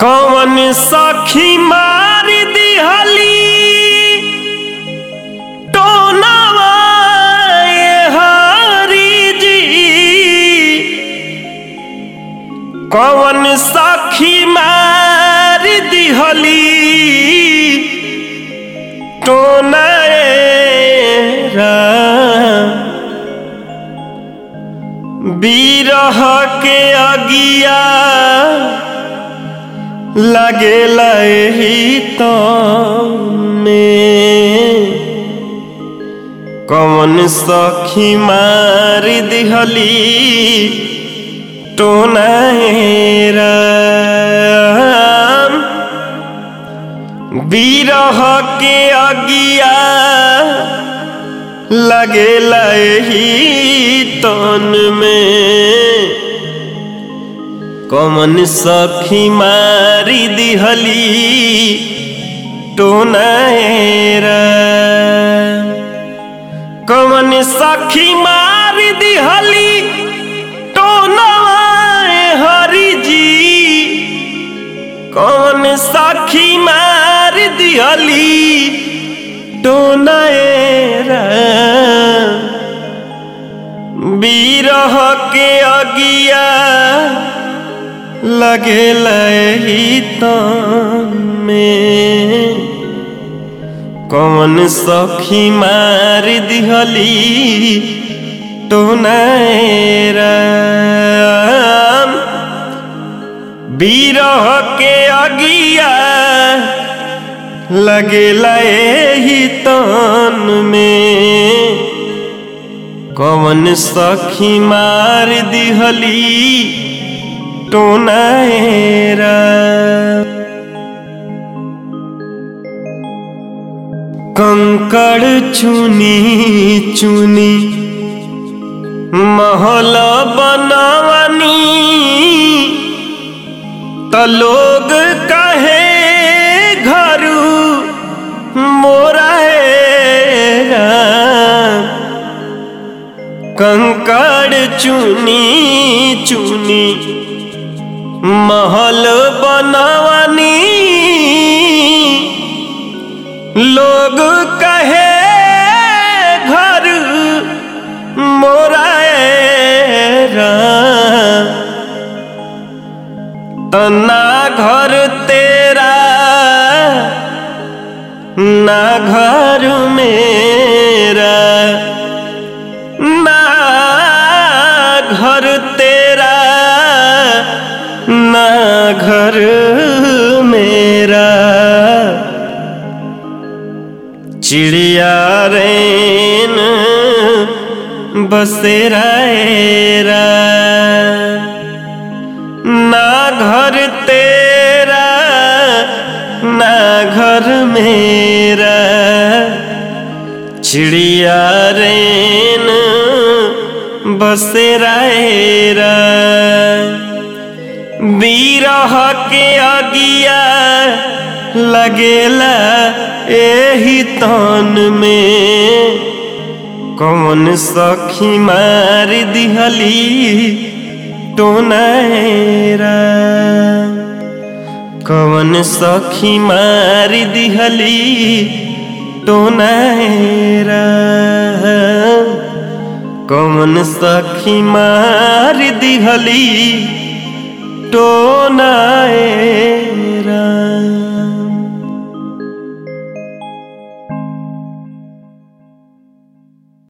कौन सखी मार दिहली टोनवा ये हरी जी कौन सखी मार दिहली टोनरा बीरह के अगिया लगेला एही तो में कौन सखी मार दिहली टोनारा बीरह के अगिया लगेला एही तन में कमन सखी मारी दिहली टोनारा कमन सखी मारी दिहली टोनवाए हरि जी कौन सखी मार दिहली टोनाएरा बीरह के अगिया लगेला ही में कौन सखी मार दिहली टोनाएरा बीरह के अगिया लगेला ही तन में कौन सखी मार दिहली टोनाएरा कंकड़ चुनी चुनी महल बनवनी त लोग कहे घरू मोरा कंकड़ चुनी चुनी महल बनवनी लोग कहे घर मोरा तना घर तेरा ना घर मेरा ना घर तेरा ना घर मेरा चिड़िया रेन बसेरा एरा ना घर तेरा ना घर मेरा चिड़िया रेन बसेरा एरा बीरह के अगिया लगेला एही तन में कौन सखी मार दिहली टोनारा कौन सखी मार दिहली टोनारा कौन सखी मार दिहली टोनारा